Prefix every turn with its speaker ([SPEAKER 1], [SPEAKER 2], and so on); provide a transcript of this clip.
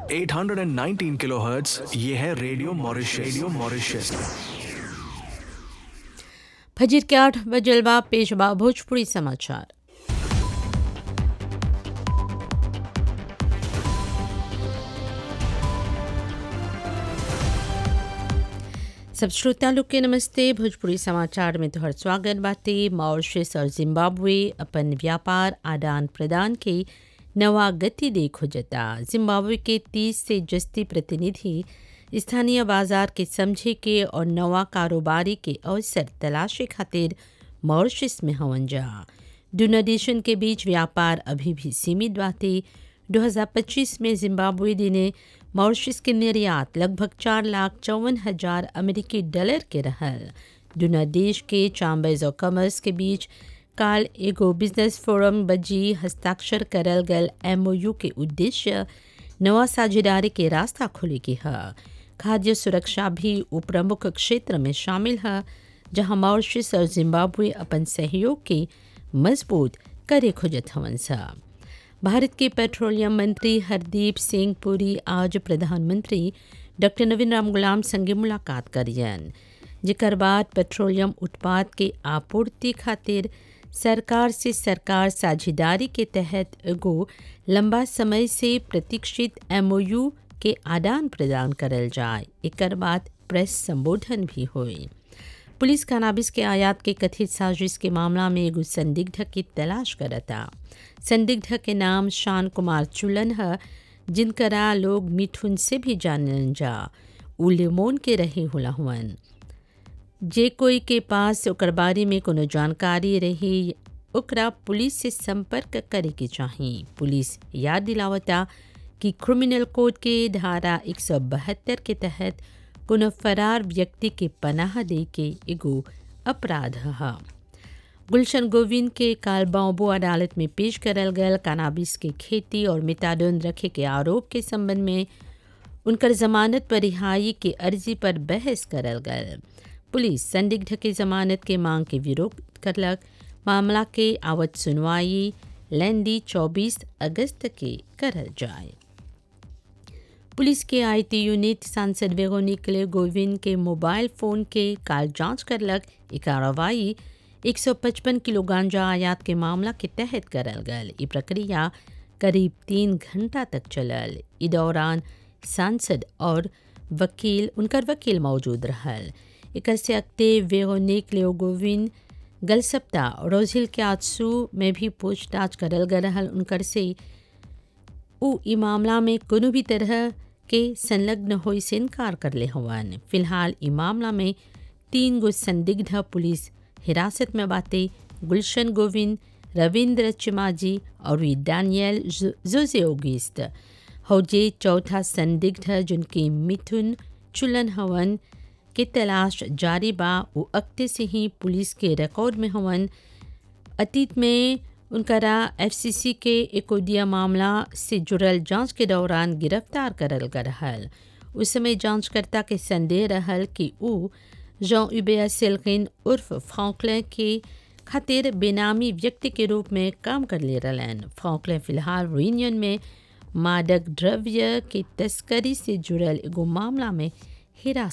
[SPEAKER 1] 819 kilohertz ये है radio Mauritius radio Mauritius
[SPEAKER 2] फजीर के आठ बजलवा पेशवा भोजपुरी समाचार सब श्रोता लोग के नमस्ते भोजपुरी समाचार में तोहर स्वागत बाटे मॉरिशस और जिम्बाब्वे अपन व्यापार आदान प्रदान के नवा गति दे खोजता जिम्बाब्वे के तीस से जस्ती प्रतिनिधि स्थानीय बाजार के समझे के और नवा कारोबारी के अवसर तलाशे खातिर मॉरिशस में हवन जा दोनों देशन के बीच व्यापार अभी भी सीमित बाटे 2025 में जिम्बाब्वे ने मॉरिशस के निर्यात लगभग चार लाख चौवन हजार अमेरिकी डॉलर के रहल दोनों देश के चैम्बर्स ऑफ कॉमर्स के बीच काल एगो बिजनेस फोरम बजी हस्ताक्षर करल गल एमओयू के उद्देश्य नवा साझेदारी के रास्ता खोले के है खाद्य सुरक्षा भी प्रमुख क्षेत्र में शामिल है जहां मॉरिशस और जिम्बाब्वे अपन सहयोग के मजबूत करे खोजत हवन सा भारत के पेट्रोलियम मंत्री हरदीप सिंह पुरी आज प्रधानमंत्री डॉक्टर नवीन राम गुलाम संगे मुलाकात करियन जिकर बाद पेट्रोलियम उत्पाद के आपूर्ति खातिर सरकार से सरकार साझेदारी के तहत एगो लंबा समय से प्रतीक्षित एमओयू के आदान प्रदान करल जाए एकर बाद प्रेस संबोधन भी हुई पुलिस कनाबिस के आयात के कथित साजिश के मामला में एगो संदिग्ध की तलाश करता संदिग्ध के नाम शान कुमार चुलन है जिनकरा लोग मिठुन से भी जानन जा उ लेमोन के रहे होला हुअन जे कोई के पास ओकर बारे में कोनो जानकारी रही ओकरा पुलिस से संपर्क करे के चाही पुलिस याद दिलावता कि क्रिमिनल कोड के धारा 172 के तहत कोनो फरार व्यक्ति के पनाह दे के एगो अपराध है गुलशन गोविंद के काल बाबू अदालत में पेश करल गल कानाबिस के खेती और मिताडोन रखे के आरोप के संबंध में उनकर जमानत पर रिहाई के अर्जी पर बहस करल गल पुलिस संदिग्ध के जमानत के मांग के विरोध करलक मामला के आवत सुनवाई लेंदी 24 अगस्त के करल जाए पुलिस के आईटी यूनिट सांसद वेगोनिकले गोविंद के मोबाइल फोन के काल जांच करलक ई कार्रवाई 155 किलो गांजा आयात के मामला के तहत करल गल ई प्रक्रिया करीब तीन घंटा तक चलल ई दौरान सांसद और वकील उनकर वकील मौजूद रहल एक से अगते वेगोनिक लेओ गोविंद गल सप्ताह रोजिल के आजसू में भी पूछताछ करल गल रहल उनकर से उ ई मामला में कोनो भी तरह के संलग्न होई से इनकार कर ले हवन फिलहाल ई मामला में तीन गो संदिग्ध पुलिस हिरासत में बाते गुलशन गोविंद रविंद्र चिमाजी और डैनियल जोजे ओगिस्ट हौजे चौथा संदिग्ध जिनके मिथुन चुलन हवन के तलाश जारी बा वो अक्ते से ही पुलिस के रिकॉर्ड में हवन अतीत में उनकरा एफसीसी के एकोदिया मामला से जुड़ल जांच के दौरान गिरफ्तार करल गल उस समय जांचकर्ता के संदेह रहल कि उ जॉन उबेया सेल्किन उर्फ फ्रॉकलैन के खातिर बेनामी व्यक्ति के रूप में काम कर ले रहन फ्रॉकलैन फिलहाल यूनियन में मादक द्रव्य के तस्करी से जुड़ल एगो मामला में हिरासत